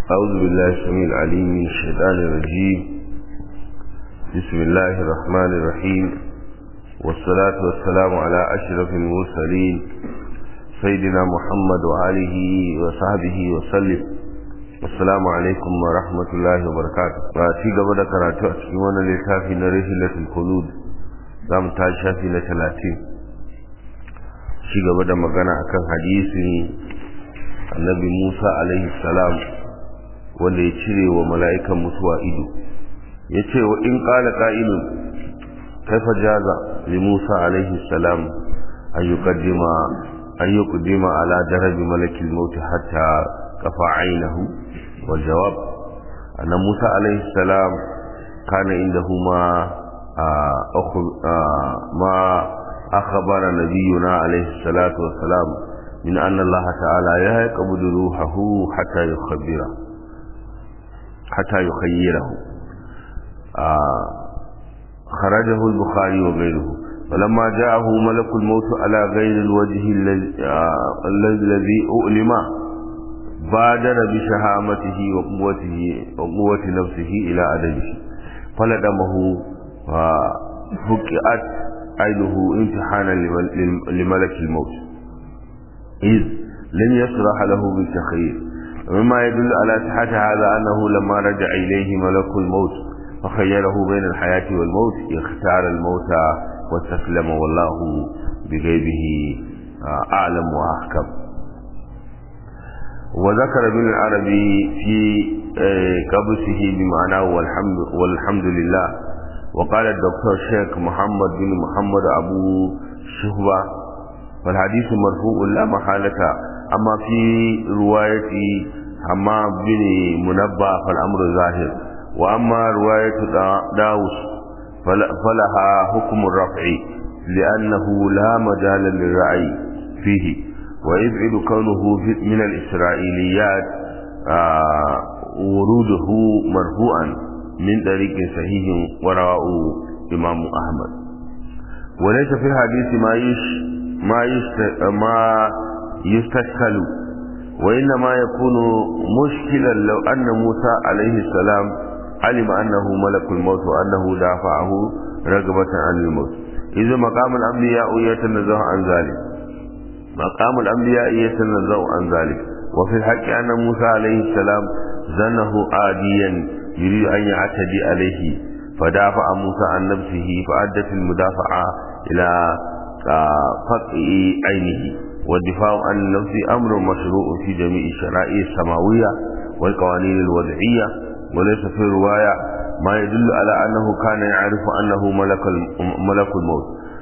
أعوذ بالله السميع العليم من الشيطان الرجيم بسم الله الرحمن الرحيم والصلاة والسلام على أشرف المرسلين سيدنا محمد وآله وصحبه وسلم السلام عليكم ورحمة الله وبركاته وأتي قبل كراتو أتكيوان لتافي نرحلة الخلود دام تاشافي لثلاثين شي قبل مغانا أكن حديثي النبي موسى عليه السلام wanda ya cire wa mala'ikan mutuwa ido ya ce wa in ƙala ƙa'ilun kaifa jaza li musa alaihi salam an yi ƙuddima ala darabi malakin mauti hatta kafa ainihu wal jawab annan musa alaihi salam kana inda huma ma أخبر نبينا عليه الصلاة والسلام من أن الله تعالى يقبض روحه حتى يخبره حتى يخيره آه خرجه البخاري وغيره فلما جاءه ملك الموت على غير الوجه الذي أؤلم بادر بشهامته وقوته وقوة نفسه إلى أدبه فلدمه ففكئت عينه امتحانا لملك الموت إذ لم يصرح له بالتخيير ومما يدل على صحة هذا أنه لما رجع إليه ملك الموت فخيره بين الحياة والموت اختار الموت واستسلم والله بغيبه أعلم وأحكم وذكر ابن العربي في قبسه بمعناه والحمد, والحمد لله وقال الدكتور شيخ محمد بن محمد أبو شهبة والحديث مرفوع لا محالة أما في رواية حمام بن منبه فالأمر ظاهر وأما رواية داوس فلها حكم الرفع لأنه لا مجال للرأي فيه ويبعد كونه من الإسرائيليات وروده مرفوعا من طريق صحيح ورواه إمام أحمد وليس في الحديث ما يش ما يست ما يستشكل وإنما يكون مشكلا لو أن موسى عليه السلام علم أنه ملك الموت وأنه دافعه رغبة عن الموت إذا مقام الأنبياء يتنزه عن ذلك مقام الأنبياء يتنزه عن ذلك وفي الحق أن موسى عليه السلام ظنه عاديا يريد أن يعتدي عليه فدافع موسى عن نفسه فأدت المدافعة إلى فقع عينه والدفاع عن النفس أمر مشروع في جميع الشرائع السماوية والقوانين الوضعية وليس في رواية ما يدل على أنه كان يعرف أنه ملك ملك الموت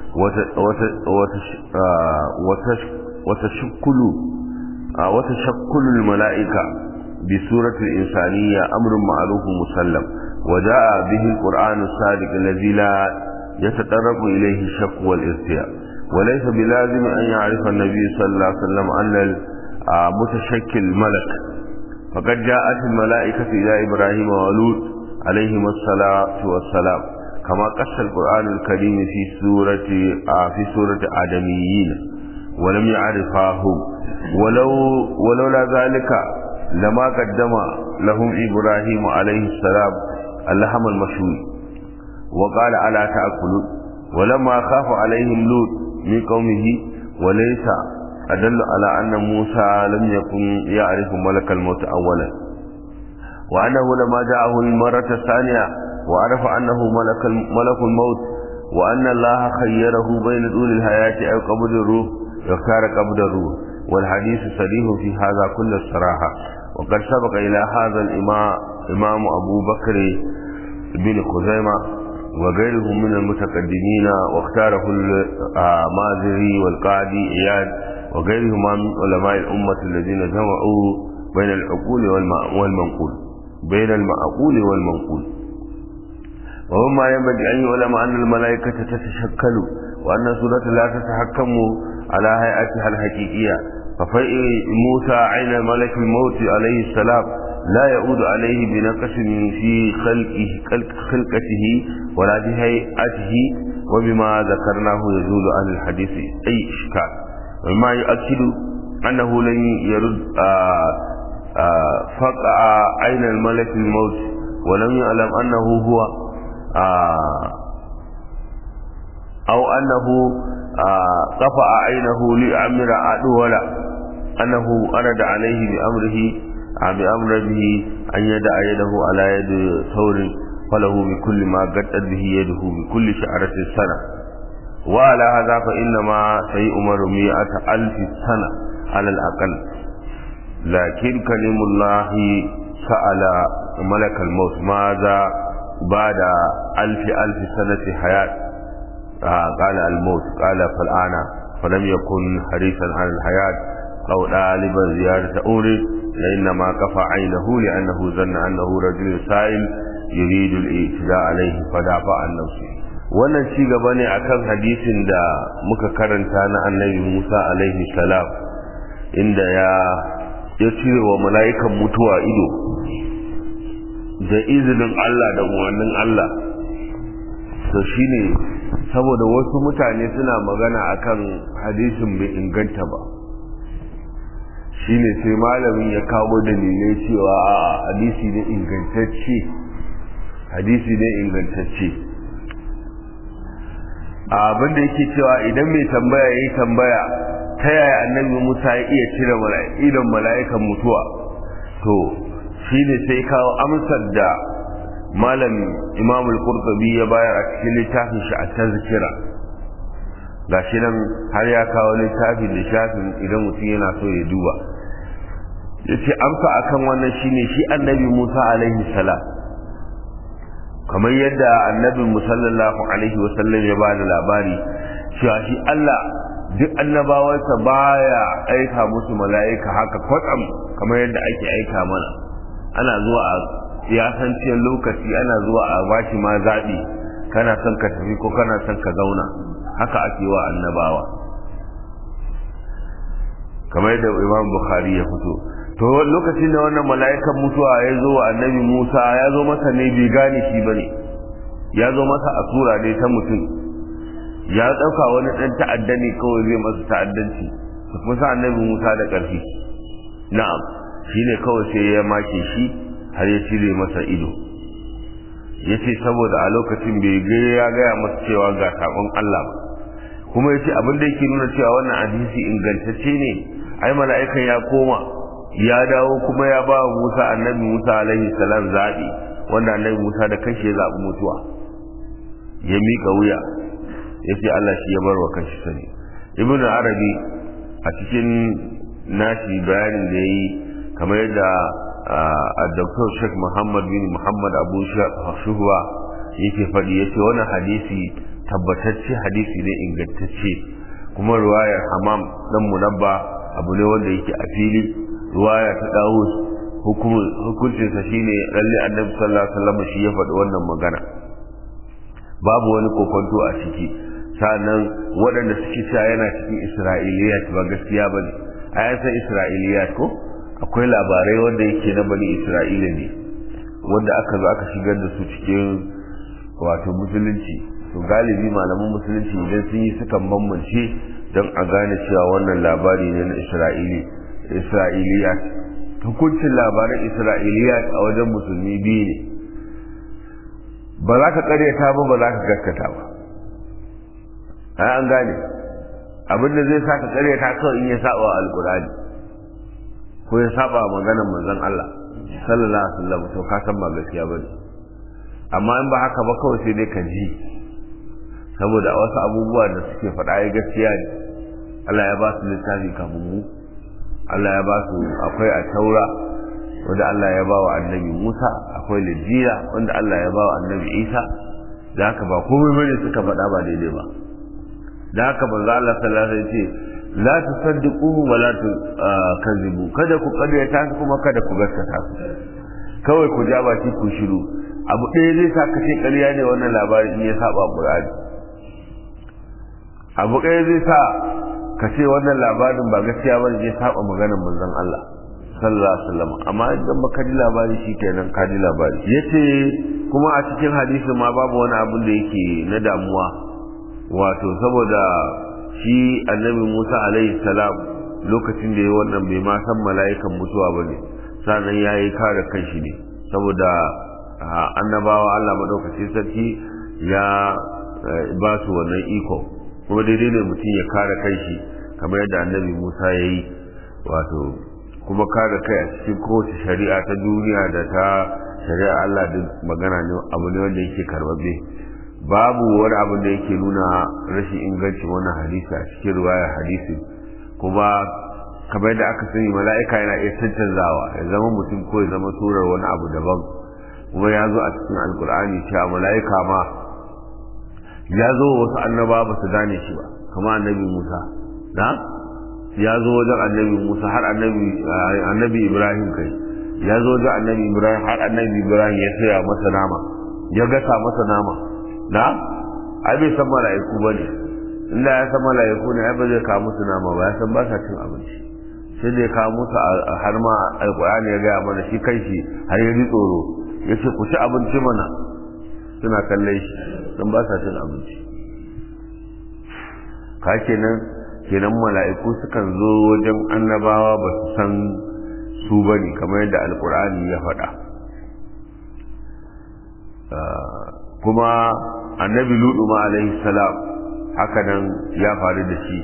وتشكل وتشكل الملائكة بصورة الإنسانية أمر معروف مسلم وجاء به القرآن الصادق الذي لا يتطرق إليه الشك والارتياب وليس بلازم أن يعرف النبي صلى الله عليه وسلم أن المتشكل ملك فقد جاءت الملائكة إلى إبراهيم ولوط عليهما الصلاة والسلام كما قص القرآن الكريم في سورة في سورة آدميين ولم يعرفاهم ولو ولولا ذلك لما قدم لهم إبراهيم عليه السلام اللحم المشوي وقال ألا تأكلون ولما خاف عليهم لوط من قومه وليس أدل على أن موسى لم يكن يعرف ملك الموت أولا وأنه لما جاءه المرة الثانية وعرف أنه ملك ملك الموت وأن الله خيره بين طول الحياة أو قبض الروح يختار قبض الروح والحديث صريح في هذا كل الصراحة وقد سبق إلى هذا الإمام إمام أبو بكر بن خزيمة وغيره من المتقدمين واختاره المازري والقاضي إياد وغيرهما من علماء الأمة الذين جمعوا بين العقول والمنقول بين المعقول والمنقول وهما ينبغي أن يعلم أن الملائكة تتشكل وأن سورة لا تتحكم على هيئتها الحقيقية ففيء موسى عين ملك الموت عليه السلام لا يعود عليه بنقص في خلقه خلق خلقته ولا بهيئته وبما ذكرناه يزول عن الحديث أي إشكال وما يؤكد أنه لن يرد فقع عين الملك الموت ولم يعلم أنه هو آه أو أنه آه قفع عينه لأمر أدولا أنه أرد عليه بأمره بأمر به أن يدع يده على يد ثور فله بكل ما قدت به يده بكل شعرة السنة وعلى هذا فإنما سيؤمر مئة ألف سنة على الأقل لكن كلم الله سأل ملك الموت ماذا بعد ألف ألف سنة حياة آه قال الموت قال فالآن فلم يكن حريصا على الحياة أو طالبا زيارة أمره لإنما كفى عينه لأنه ظن أنه رجل سائل يريد الاعتداء عليه فدافع عن نفسه wannan ci gaba ne akan hadisin da muka karanta na annabi Musa alaihi salam inda ya ya cire wa mala'ikan mutuwa ido da izinin Allah da umarnin Allah to shine saboda wasu mutane suna magana akan hadisin bai inganta ba shine sai malamin ya kawo dalilai cewa a hadisi ne ingantacce hadisi ne ingantacce abin da yake cewa idan mai tambaya ya yi tambaya ta yaya annabi musa ya iya cire idan mala'ikan mutuwa to shi ne sai kawo amsar da malam imam al-qurtubi ya bayar a cikin littafin shi a tazkira gashi nan har ya kawo littafin da shafin idan mutum yana so ya duba yace amsa akan wannan shine shi annabi Musa alaihi salam kamar yadda annabi sallallahu alaihi wasallam ya bada labari cewa shi Allah duk annabawansa baya aika musu mala'ika haka kwatsam kamar yadda ake aika mana ana zuwa a ya san cewa lokaci ana zuwa a bashi ma zaɓi kana son ka tafi ko kana son ka zauna haka ake wa annabawa kamar yadda imam bukhari ya fito to lokacin da wannan mala'ikan mutuwa ya zo wa annabi musa ya zo masa ne bai gane shi bane ya zo masa a sura ne ta mutum ya ɗauka wani ɗan ta'adda ne kawai zai masa ta'addanci su kuma sa annabi musa da ƙarfi na'am shi ne kawai sai ya make shi har ya cire masa ido ya ce saboda a lokacin bai ga ya gaya masa cewa ga saƙon allah ba kuma ya ce abin da yake nuna cewa wannan hadisi ingantacce ne ai mala'ikan ya koma ya dawo kuma ya ba wa Musa annabi Musa alaihi salam zaɓi wanda annabi Musa da kanshi ya zaɓi mutuwa ya miƙa wuya ya ce Allah shi ya bar wa kanshi sani ibn arabi a cikin nashi bayanin da ya yi kamar yadda a dr sheikh muhammad bin muhammad abu shuhuwa yake faɗi ya ce wani hadisi tabbatacce hadisi ne ingantacce kuma ruwayar hamam dan munabba abu ne wanda yake a fili ruwaya ta dawud hukuncinsa shine lalle annabi sallallahu alaihi wasallam shi ya faɗi wannan magana babu wani kokonto a ciki sannan waɗanda suke cewa yana cikin isra'iliyat ba gaskiya ba ne a yasan isra'iliyat ko akwai labarai wanda yake na bani isra'ila ne wanda aka zo aka shigar da su cikin wato musulunci to galibi malaman musulunci idan sun yi sukan bambance don a gane cewa wannan labari ne na isra'ili isra'iliyat hukuncin labaran isra'iliyat a wajen musulmi biyu ne ba za ka karyata ba ba za ka gaskata ba ai an gane abinda zai sa ka karyata kawai in ya saba alkurani ko ya saba maganar manzon Allah sallallahu alaihi wasallam to ka san ba gaskiya bane amma in ba haka ba kawai sai dai ka ji saboda wasu abubuwa da suke faɗa ya gaskiya ne Allah ya ba su littafi kafin mu Allah ya ba su akwai a taura wanda Allah ya ba wa annabi Musa akwai lijira wanda Allah ya ba wa annabi Isa da haka ba komai bane suka faɗa ba daidai ba da haka manzo Allah sallallahu alaihi wasallam ce la tusaddiqu wa la tukazibu kada ku karyata su kuma kada ku gaskata su kawai ku ja baki ku shiru abu ɗaya zai sa ka ce ƙarya ne wannan labarin in ya saba Qur'ani abu ɗaya zai sa ka ce wannan labarin ba gaskiya ba zai saba maganar manzon Allah sallallahu alaihi wasallam amma idan baka ji labari shikenan ka ji labari yace kuma a cikin hadisi ma babu wani abin da yake na damuwa wato saboda shi annabi Musa alaihi salam lokacin da ya wannan bai ma san mala'ikan mutuwa bane sannan ya yi kare kanshi ne saboda annabawa Allah maɗaukaci sarki ya ba su wannan iko kuma daidai ne mutum ya kare kanshi kamar yadda annabi Musa ya yi wato kuma kare kai a cikin kowace shari'a ta duniya da ta shari'a Allah duk magana ne abu ne wanda yake karbabe babu wani abu da yake nuna rashin ingancin wannan hadisi a cikin riwayar hadisi kuma kamar yadda aka sani mala'ika yana iya cancanzawa ya zama mutum ko ya zama surar wani abu daban kuma ya zo a cikin alkur'ani cewa mala'ika ma ya zo wasu annaba ba su gane shi ba kamar annabi musa na ya zo wajen annabi musa har annabi ibrahim kai ya zo wajen annabi ibrahim har annabi ibrahim ya saya masa nama ya gasa masa nama na ai bai san mala'iku ba ne inda ya san mala'iku ne ai ba zai kawo musu nama ba ya san ba sa cin abinci sai da ya kawo musu har ma alkur'ani ya gaya mana shi kai shi har ya ji tsoro ya ce ku ci abinci mana suna kallon shi don ba sa cin abinci ka kenan kenan mala'iku sukan zo wajen annabawa ba su san su ba ne kamar yadda alkur'ani ya faɗa kuma annabi ludu ma alaihi salam haka nan ya faru da shi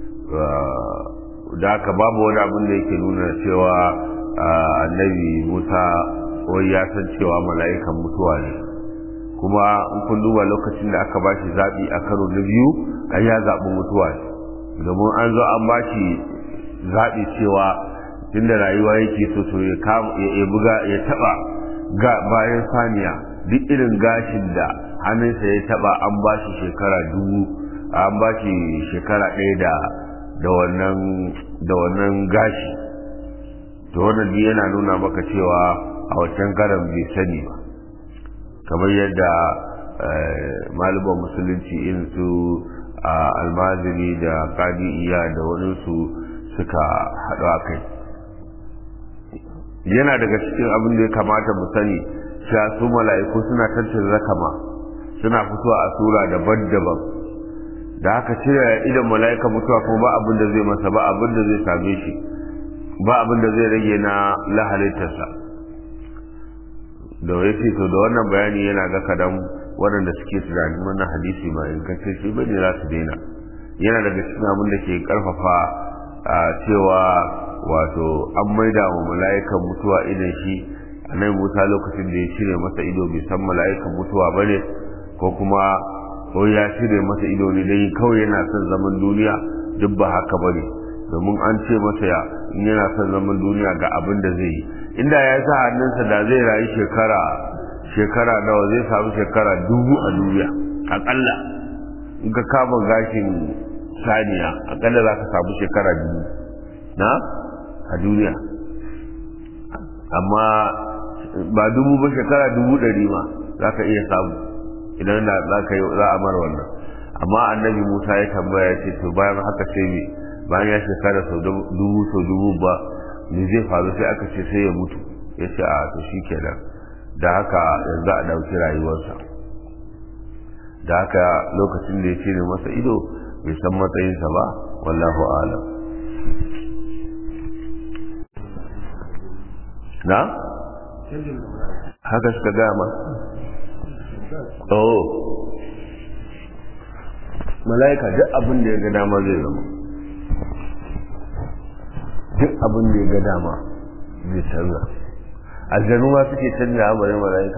da haka babu wani abin da yake nuna cewa annabi musa wai ya san cewa mala'ikan mutuwa ne kuma in kun duba lokacin da aka bashi zaɓi a karo na biyu ai ya zaɓi mutuwa ne domin an zo an bashi zaɓi cewa tunda rayuwa yake so to ya buga ya taɓa ga bayan saniya duk irin gashin da hannunsa ya taɓa an bashi shekara dubu an bashi shekara ɗaya da da wannan da wannan gashi to wannan yana nuna maka cewa a wancan karan bai sani ba kamar yadda malaman musulunci irin su almaziri da kadi iya da waninsu suka haɗu a kai yana daga cikin abin da ya kamata mu sani cewa su mala'iku suna tantance zakama suna fitowa a sura daban-daban da haka cire idan mala'ika mutuwa kuma ba abin da zai masa ba abin da zai same shi ba abin da zai rage na lahalittarsa da ya ce to da wannan bayani yana ga kadan waɗanda suke tunanin wannan hadisi ma ingantacce shi bane za su daina yana daga cikin abin da ke karfafa cewa wato an maida wa mala'ikan mutuwa idan shi annabi Musa lokacin da ya cire masa ido bai san mala'ikan mutuwa bane ko kuma ko ya cire masa ido ne dai kawai yana son zaman duniya duk ba haka bane domin an ce masa ya in yana son zaman duniya ga abin da zai yi inda ya sa hannunsa da zai rayu shekara shekara nawa zai samu shekara dubu a duniya akalla in ka kama gashin saniya akalla za ka samu shekara dubu na a duniya amma ba dubu ba shekara dubu ɗari ma za ka iya samu idan da za ka yi za a mara wannan amma annabi musa ya tambaya ya ce to bayan haka sai me bayan ya shekara sau dubu sau dubu ba me zai faru sai aka ce sai ya mutu ya ce a to shi kenan da haka yanzu a ɗauki rayuwarsa da haka lokacin da ya cire masa ido bai san matsayinsa ba wallahu alam na? haka suka gama oh mala'ika duk abin da ya ga dama zai zama duk abin da ya ga dama zai canza aljanu ma suke canza amarin mala'ika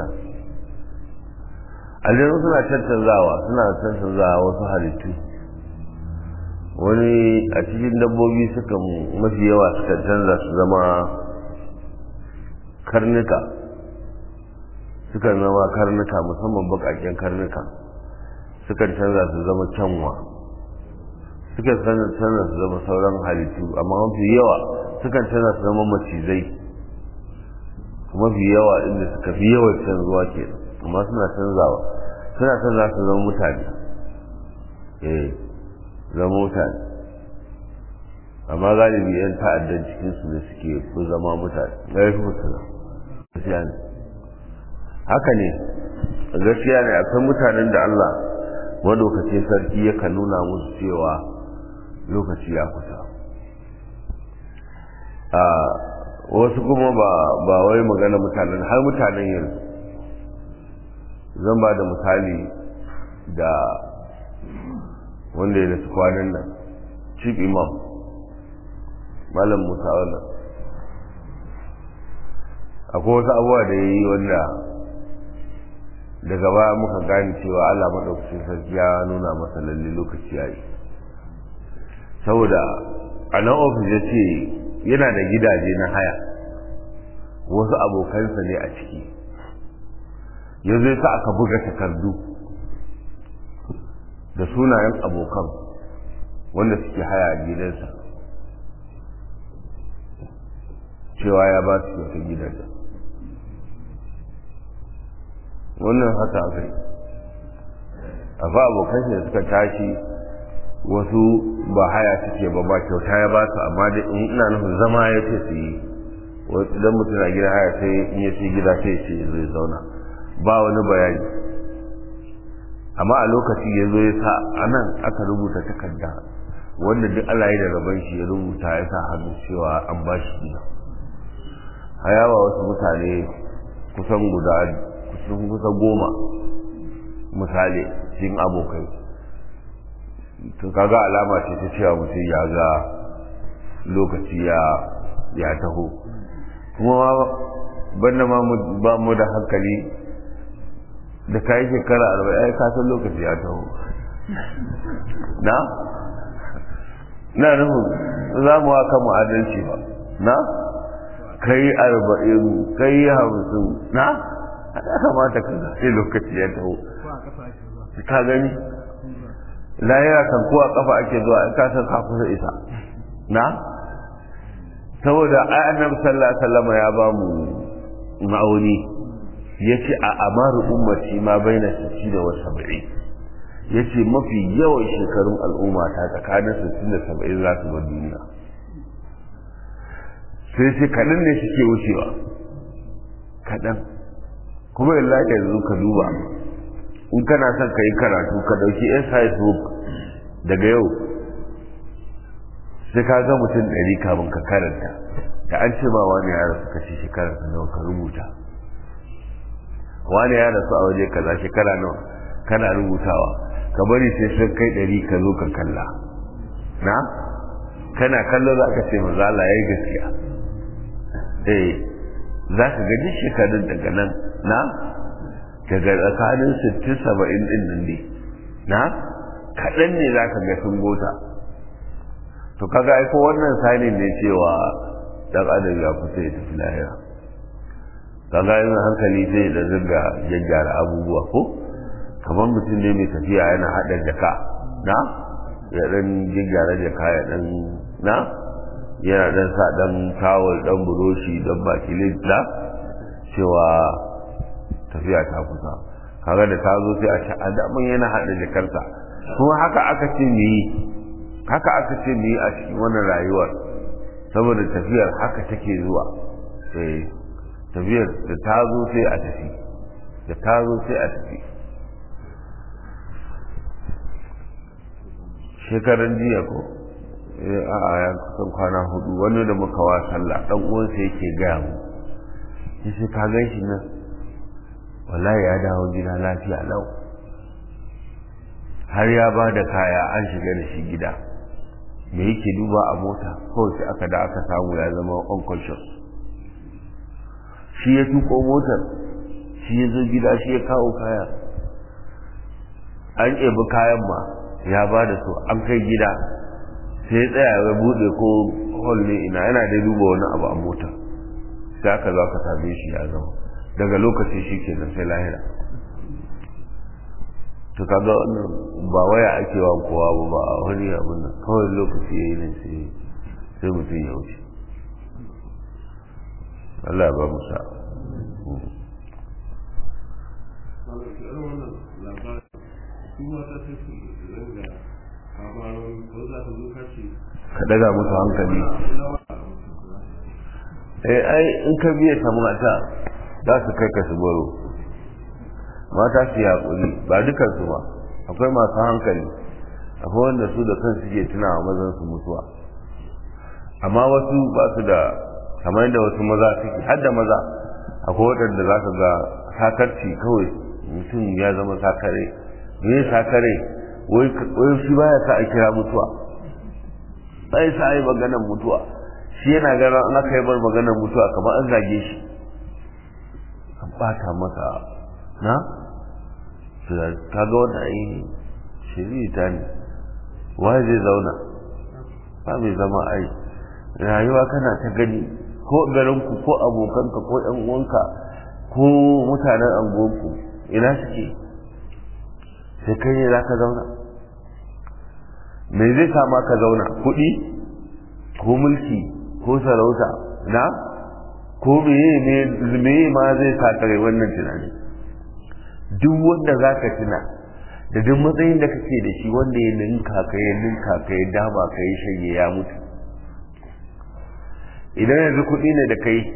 aljanu suna cancanzawa suna cancanzawa wasu halittu wani a cikin dabbobi suka mafi yawa suka canza su zama karnuka suka zama karnuka musamman bakaken karnuka sukan canza su zama kyanwa sukan canza su zama sauran halittu amma mafi yawa sukan canza su zama macizai mafi yawa inda suka fi yawan canzuwa ke amma suna canzawa suna canza su zama mutane eh zama mutane amma galibi yan ta'addan cikinsu da suke fi zama mutane ya fi mutane gaskiya ne haka ne gaskiya ne akwai mutanen da Allah madaukacin sarki yakan nuna musu cewa lokaci ya kusa a wasu kuma ba ba wai magana mutanen har mutanen yanzu zan ba da misali da wanda ya nasu kwanan nan chief imam malam musa wannan akwai wasu abubuwa da ya yi wanda daga baya muka gane cewa allah maɗaukacin sarki ya nuna masa lalle lokaci ya yi saboda a nan ofis ya ce yana da gidaje na haya wasu abokansa ne a ciki ya zai sa aka buga takardu da sunayen abokan wanda suke haya a gidansa cewa ya ba su wata gidan wannan haka aka yi akwai abokan shi da suka tashi wasu ba haya suke ba ba kyauta ya ba su amma da in ina nufin zama ya ce su yi idan mutum na gida haya sai in ya ce gida sai ya ce zai zauna ba wani bayani amma a lokaci ya zo ya sa a nan aka rubuta takarda wanda duk Allah ya da gaban shi ya rubuta ya sa hannu cewa an ba shi gida hayawa wasu mutane kusan guda kusan kusa goma misali cikin abokai to kaga alama ce ta cewa mutum ya ga lokaci ya ya taho kuma banda ma ba mu da hankali da kayi shekara arba'in ai ka san lokaci ya taho na na nufin za mu haka mu adalci ba na kai arba'in kai hamsin na ya kamata ka sai lokaci ya taho ka gani lahira kan ko a kafa ake zuwa in ka san ka kusa isa na saboda ai annabi sallallahu alaihi wasallam ya ba mu ma'auni yace a amaru ummati ma baina 60 da 70 yace mafi yawan shekarun al'umma ta tsakanin 60 da 70 za su bar duniya sai sai kaɗan ne suke wucewa kaɗan kuma yalla yanzu ka duba in kana son ka yi karatu ka ɗauki exercise book daga yau sai ka ga mutum ɗari kamun ka karanta da an ce ma wani ya rasu ka ce shekara nawa ka rubuta wani ya rasu a waje kaza shekara nawa kana rubutawa ka bari sai sun kai ɗari ka zo ka kalla na kana kallo za ka ce maza Allah ya yi gaskiya eh za ka gaji shekarun daga nan na daga tsakanin sittin saba'in ɗin nan ne na kaɗan ne za ka ga sun gota to kaga aiko wannan sani ne cewa ɗan adam ya kusa ya tafi lahira kaga yin hankali zai da zirga gyaggyara abubuwa ko kamar mutum ne mai tafiya yana haɗa jaka na ya ɗan gyaggyara jaka ya ɗan na yana ɗan sa ɗan tawul ɗan buroshi ɗan bakilin na cewa tafiya ta kusa kaga da ta zo sai a ce a daman yana haɗa jakarsa kuma haka aka ce mu yi haka aka ce mu yi a cikin wannan rayuwar saboda tafiyar haka take zuwa eh tafiyar da ta zo sai a tafi da ta zo sai a tafi shekaran jiya ko a ya kusan kwana hudu wani da muka wa sallah dan uwansa yake gaya mu yace ka gan shi nan wallahi ya dawo gida lafiya lau har ya ba da kaya an shiga da shi gida me yake duba a mota kawai sai aka da aka samu ya zama unconscious shi ya tuko motar shi ya zo gida shi ya kawo kaya an ɗebi kayan ma ya ba da su an kai gida sai ya tsaya ya buɗe ko hall ne ina yana da duba wani abu a mota sai aka zo aka same shi ya zama daga lokaci shi ke sai lahira to kaga wannan ba waya ake wa kowa ba ba wani abin nan kawai lokaci yayi ne sai sai mutum ya wuce Allah ba mu sa ka daga musu hankali eh ai in ka biya ta mata za su kai ka su baro mata su yaƙuri ba dukansu ba akwai masu hankali akwai wanda su da kan suke tunawa mazan su mutuwa amma wasu ba su da kamar yadda wasu maza suke har da maza akwai waɗanda za ka ga sakarci kawai mutum ya zama sakare me sakare wai shi baya sa a kira mutuwa bai sa yi maganar mutuwa shi yana ganin an aka yi bar maganar mutuwa kamar an zage shi an bata masa na ka ga wanda ai shiri ta ne waye zai zauna ba mai zama ai rayuwa kana ta gani ko garinku ko abokanka ko yan uwanka ko mutanen anguwanku ina suke sai kai ne za ka zauna me zai sama ka zauna kuɗi ko mulki ko sarauta na ko meye ma zai sa kare wannan tunani duk wanda za ka tuna da duk matsayin da kake da shi wanda ya ninka ka ya ninka ka ya dama ka ya shanye ya mutu idan yanzu kuɗi ne da kai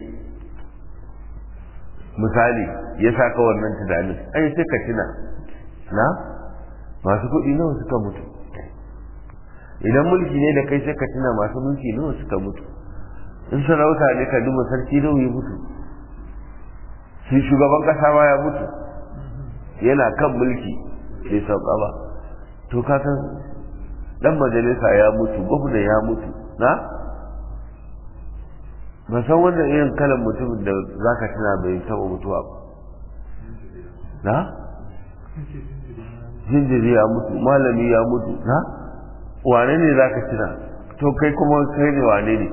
misali ya sa ka wannan tunanin ai sai ka tuna na masu kuɗi nawa suka mutu idan mulki ne da kai sai ka tuna masu mulki nawa suka mutu in sarauta ne ka duba sarki nawa ya mutu shi shugaban kasa ma ya mutu yana kan mulki bai sauka ba to ka san dan majalisa ya mutu gwamna ya mutu na ba san wannan irin kalan mutumin da za ka tuna bai taɓa mutuwa ba na jinjiri ya mutu malami ya mutu na wane ne za ka tuna to kai kuma kai ne wane ne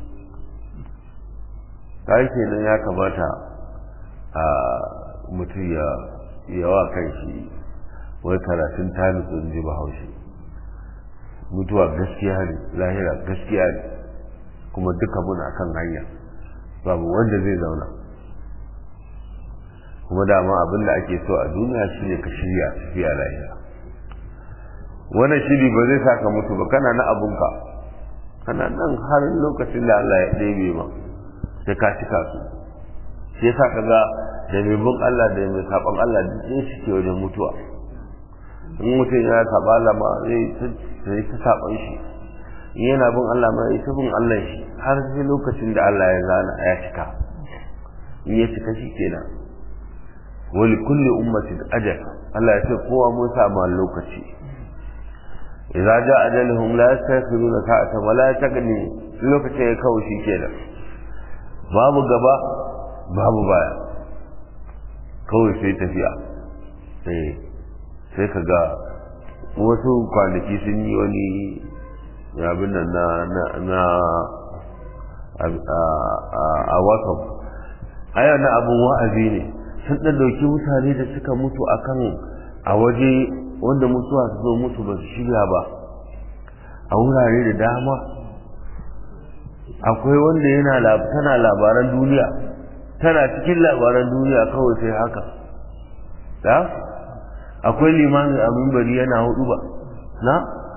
kai kenan ya kamata a mutum ya yawa kan shi wai karatun talibin ji bahaushe mutuwa gaskiya ne lahira gaskiya ne kuma duka muna kan hanya babu wanda zai zauna kuma dama abin da ake so a duniya shine ka shirya tafiya lahira wannan shiri ba zai saka mutu ba kana na abunka kana nan har lokacin da Allah ya ɗebe ma sai ka cika su shi yasa ka ga da mai bin Allah da mai saban Allah duk ɗaya suke wajen mutuwa in mutum ya saba Allah ma zai ta saban shi in yana bin Allah ma ya ta bin Allah shi har sai lokacin da Allah ya zana ya cika in ya cika shi kenan wali kulli ummatin ajal Allah ya ce kowa mun samu lokaci idza jaa ajaluhum la yastakhiruna sa'atan wa la yastaqdimu lokacin ya kawo shi kenan babu gaba babu baya kawai sai tafiya eh sai ka ga wasu kwanaki sun yi wani abin nan na na a whatsapp aya na abin wa'azi ne sun ɗan ɗauki mutane da suka mutu akan a waje wanda mutuwa su zo mutu ba su shirya ba a wurare da dama akwai wanda yana tana labaran duniya tana cikin labaran duniya kawai sai haka da akwai limamin abin bari yana hudu ba na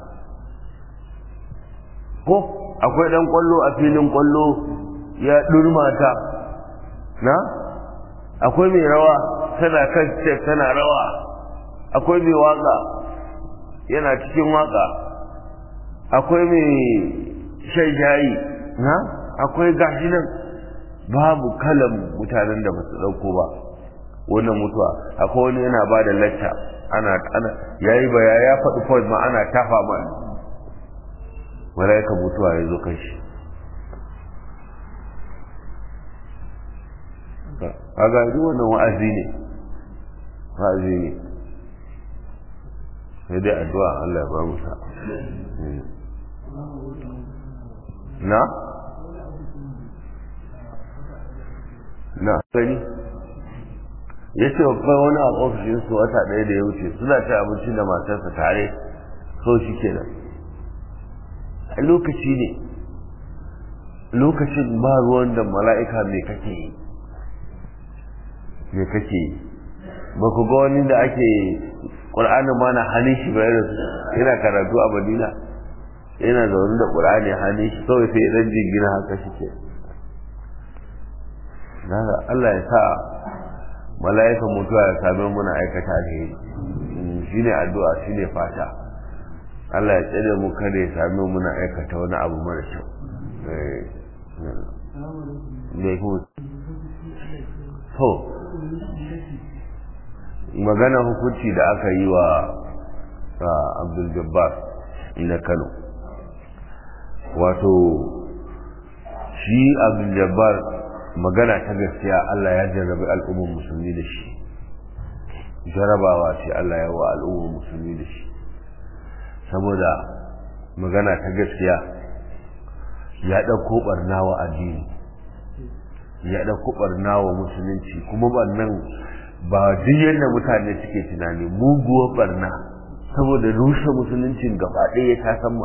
ko akwai dan kwallo a filin kwallo ya durmata na akwai mai rawa tana kan tana rawa akwai mai waka yana cikin waka akwai mai shan shayi na akwai gashi nan babu kalan mutanen da ba su ɗauko ba wannan mutuwa akwai wani yana ba da lacca ana ana yayi baya ya faɗi point ma ana tafa ma malaika mutuwa ya zo kan shi kaga duk wannan wa'azi ne wa'azi ne sai dai addu'a Allah ya ba mu sa na na gani ya ce babban wani a ofishinsu wata ɗaya da ya wuce suna ci abinci da matarsa tare so shi kenan a lokaci ne lokacin ba ruwan da mala'ika mai kake yi mai kake yi ba ku ga wani da ake ƙur'anin ma na hannun shi bayan yana karatu a madina yana zaune da ƙur'ani hannun shi kawai sai idan jingina haka shi ke Allah ya sa mala'ikan mutuwa ya same muna aikata alheri shi ne addu'a shi ne fata Allah ya tsere mu kada ya same muna aikata wani abu mara kyau mai kuma to magana hukunci da aka yi wa abdul jabbar na kano wato shi abdul jabbar magana ta gaskiya allah ya jarrabi al'ummar musulmi da shi jarabawa ce allah ya wa al'ummar musulmi da shi saboda magana ta gaskiya ya ɗauko ɓarna wa addini ya ɗauko ɓarna wa musulunci kuma ɓarnan ba duk yadda mutane suke tunani muguwar ɓarna saboda rushe musuluncin gaba ɗaya ta sama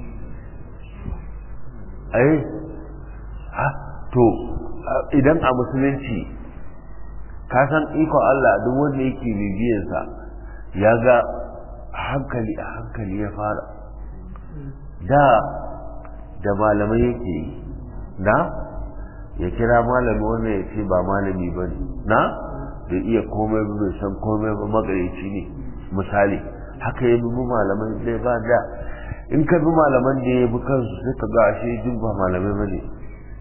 ai ha to idan a musulunci ka san ikon Allah duk wanda yake bibiyarsa ya ga hankali a hankali ya fara da da malamai yake yi na ya kira malami wannan ya ce ba malami ba ne na da iya komai ba bai san komai ba magarici ne misali haka ya bi malaman zai ba da in ka bi malaman da ya bi kansu sai ka ga ashe duk ba malamai ba ne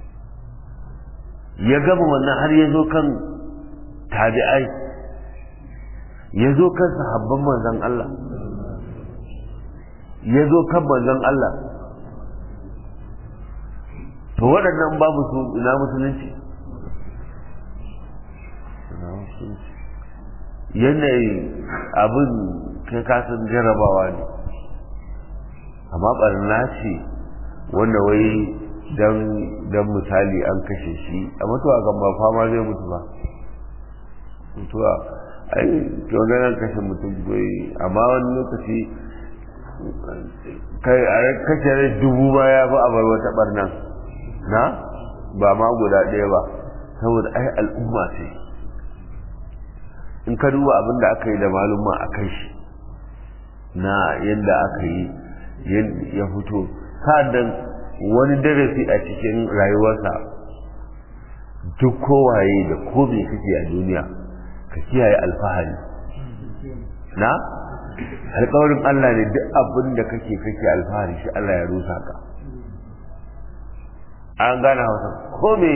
ya gama wannan har ya zo kan tabi'ai ya zo kan sahabban manzon Allah ya zo kan manzon Allah to waɗannan babu su ina musulunci yanayi abin kai kasan jarabawa ne amma ɓarna ce wanda wai don misali an kashe shi a mutuwa kan ba fama zai mutu ba mutuwa ai kyoganan kashe mutum goyi amma wani lokaci kai a kashe rai dubu ba ya fi abar wata ɓarnan na ba ma guda ɗaya ba saboda ai al'umma ce in ka duba abin da aka yi da malumma a kai shi na yadda aka yi ya fito sa'adan wani darasi a cikin rayuwarsa duk kowaye da ko me kake a duniya ka kiyaye alfahari na alƙawarin Allah ne duk abin da kake kake alfahari shi Allah ya rusa ka an gane hausa ko me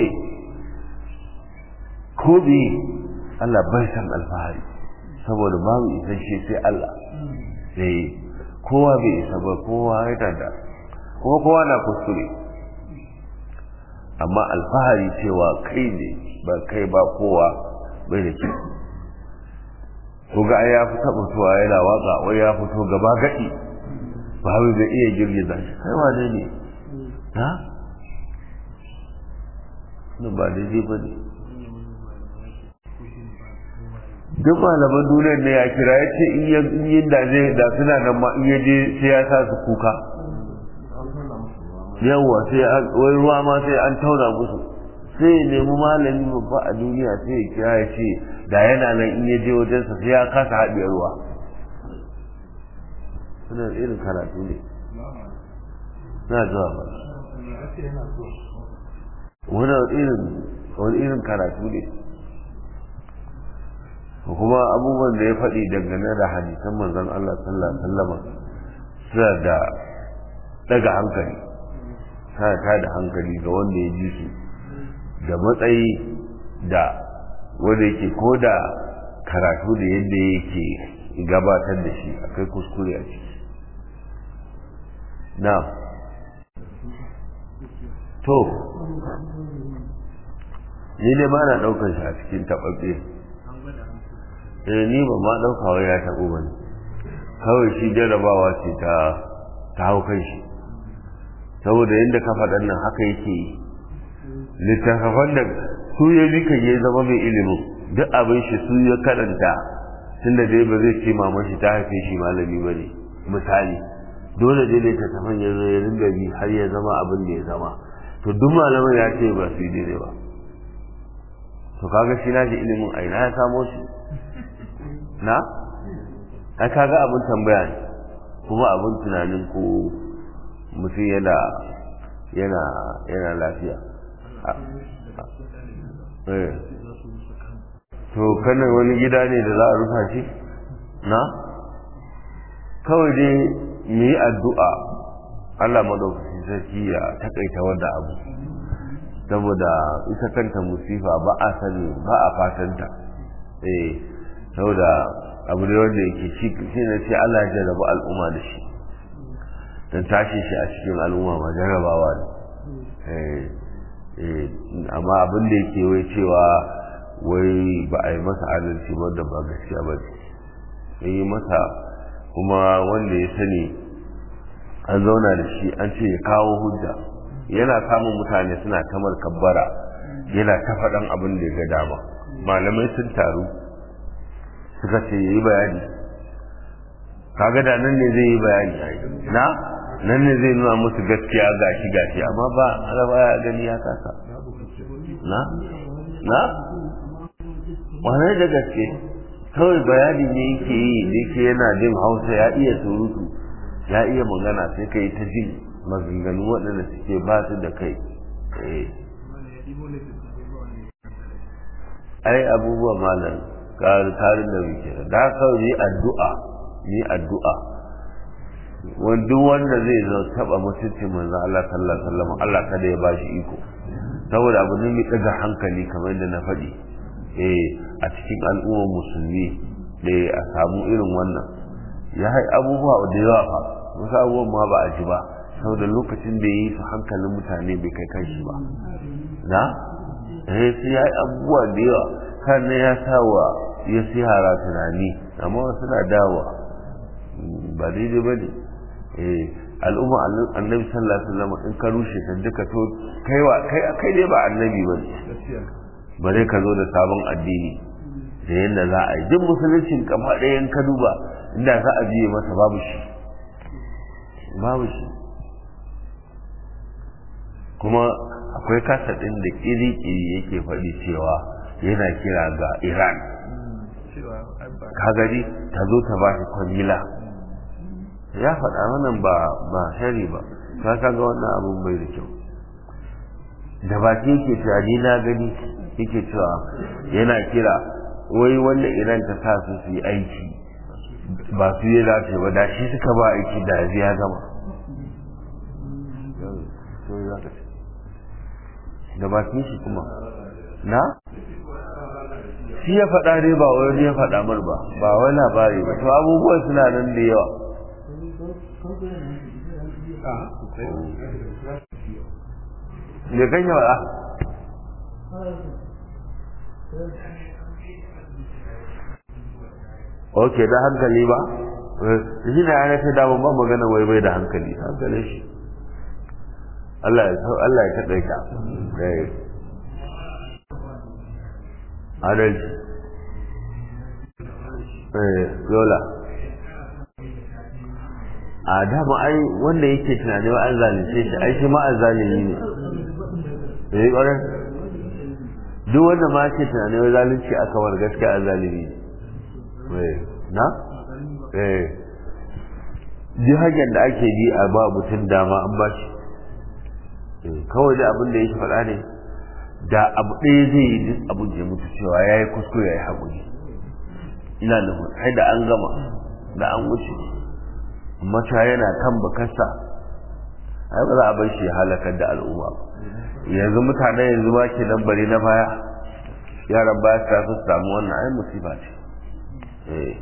ko me Allah bai san alfahari saboda babu isasshe sai Allah sai kowa bai isa ba kowa ya tada kuma kowa na kuskure amma alfahari cewa kai ne ba kai ba kowa bai da kyau ko ga ya fi taɓa tuwa yana waka wai ya fito gaba gaɗi ba zai iya girgiza shi kai wane ne ha ba daidai ba ne duk malaman duniyar ne ya kira ya ce in yin da zai da suna nan ma in yaje sai ya sa su kuka yawwa sai wai ruwa ma sai an tauna musu sai ya nemi malami babba a duniya sai ya kira ya ce da yana nan in yaje wajensa sai ya kasa haɗiye ruwa suna irin karatu ne na zuwa ba wani irin wani irin karatu ne kuma abubuwan da ya faɗi dangane da hadisan manzon Allah sallallahu alaihi wasallam suna da daga hankali suna ta da hankali ga wanda ya ji su da matsayi da wanda yake ko da karatu da yadda yake gabatar da shi akai kuskure a ciki na to ni dai ba na ɗaukar shi a cikin taɓaɓɓe eh ni ba ma ɗauka wai ya taɓo ba ne kawai shi jarabawa ce ta ta hau kan shi saboda yadda ka faɗan nan haka yake yi littattafan da su ya bi kan ya zama mai ilimin duk abin shi su ya karanta tunda dai ba zai ce mama shi ta haife shi malami ba ne misali dole dai littattafan ya zo ya ringa bi har ya zama abin da ya zama to duk malamin ya ce ba su yi daidai ba to kaga shi nashi ilimin a ina ya samo shi na ai kaga abin tambaya ne kuma abin tunanin ko mutum yana yana yana lafiya to kanan wani gida ne da za a rufa shi na kawai dai mu yi addu'a Allah madaukakin sarki ya takaita wanda abu saboda ita kanta musifa ba a sani ba a fatanta eh saboda abu ne wanda yake shi shi ne ce Allah ya jarraba al'umma da shi dan tashi shi a cikin al'umma ma jarrabawa ne eh eh amma abin da yake wai cewa wai ba a yi masa adalci ba da ba gaskiya ba ne yi masa kuma wanda ya sani an zauna da shi an ce ya kawo hujja yana samun mutane suna tamar kabbara yana ta faɗan abin da ya ga dama malamai sun taru suka ce ya yi bayani kaga da nan ne zai yi bayani na nan ne zai nuna musu gaskiya gashi gashi amma ba alaba ya gani ya kasa na na wane da gaske kawai bayani ne yake yi da yake yana jin hausa ya iya surutu ya iya magana sai ka yi ta jin maganganu waɗanda suke ba su da kai ai abubuwa malam karin da muke da kawai ni addu'a ni addu'a wanda wanda zai zo taba mutuncin manzo Allah sallallahu alaihi wasallam Allah kada ya bashi iko saboda abu ne mai daga hankali kamar yadda na faɗi eh a cikin al'ummar musulmi da a samu irin wannan ya hai abubuwa da yawa fa wasu abubuwan ma ba a ji ba saboda lokacin da yi su hankalin mutane bai kai kanshi ba na eh sai ya yi abubuwa da yawa sannan ya sa wa ya sihara tunani amma wasu na dawa ba daidai ba ne eh al'umma annabi sallallahu alaihi wasallam in ka rushe ta duka to kaiwa kai kai dai ba annabi ba ne bare ka zo da sabon addini da yadda za a yi duk musuluncin kama ɗaya in ka duba inda za a biye masa babu shi babu shi kuma akwai kasa ɗin da ƙiri-ƙiri yake faɗi cewa yana kira ga iran ka gani ta zo ta ba shi kwangila ya faɗa wannan ba ba shari ba ka kaga wannan abun bai da kyau da baki yake cewa ni na gani yake cewa yana kira wai wanda iran ta sa su su yi aiki ba su yi dace ba da shi suka ba aiki da ya gama da bakin shi kuma na shi ya faɗa ne ba wani ya faɗa mar ba ba wani labari ba to abubuwan suna nan da yawa da kan yawa ok da hankali ba shi na yana ta damar ba magana wai bai da hankali hankalin shi Allah ya Allah ya taɗa ka adalci eh yola a dama ai wanda yake tunani wa an zalunce shi ai shi ma an zalimi ne eh ƙwarar duk wanda ma ke tunani wa zalunci aka war gaskiya an zalimi ne na eh duk hanyar da ake bi a ba mutum dama an ba shi kawai da abin da yake faɗa ne da abu ɗaya zai yi duk abin da ya mutu cewa ya yi kuskure ya yi haƙuri ina nufin sai da an gama da an wuce amma ta yana kan bakarsa ai ba za a bar shi ya halakar da al'umma yanzu mutane yanzu ma ke nan bari na baya yaran baya ta su samu wannan ai musifa ce eh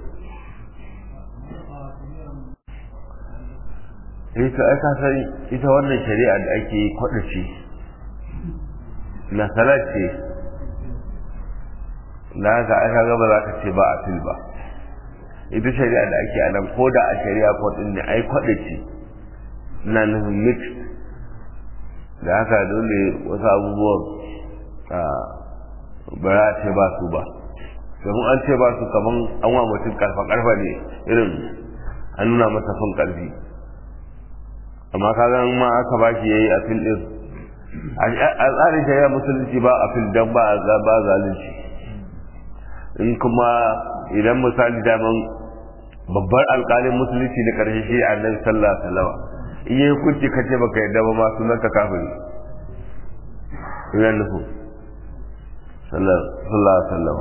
ita aka san ita wannan shari'a da ake kwada ce na salat ce na haka aka gaba za ka ce ba a fil ba ita shari'a da ake anan ko da a shari'a ko din ne ai kwada ce na nufin mix da haka dole wasu abubuwan ba za a ce ba su ba domin an ce ba su kaman an wa mutum karfa karfa ne irin an nuna masa son karfi amma kaga ma aka ba shi yayi afil din a tsarin shari'a musulunci ba afil dan ba ba zalunci in kuma idan misali daman babbar alƙalin musulunci na ƙarshe shi annabi sallallahu alaihi wasallam in yi hukunci ka ce baka yadda ba ma sunan ka kafiri ina nufu sallallahu alaihi wasallam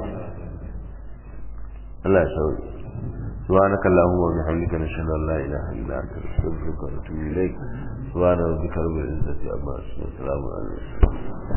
Allah ya sauke سبحانك اللهم وبحمدك نشهد ان لا اله الا انت نستغفرك ونتوب اليك سبحان ربك رب العزه عما يصفون وسلام على المرسلين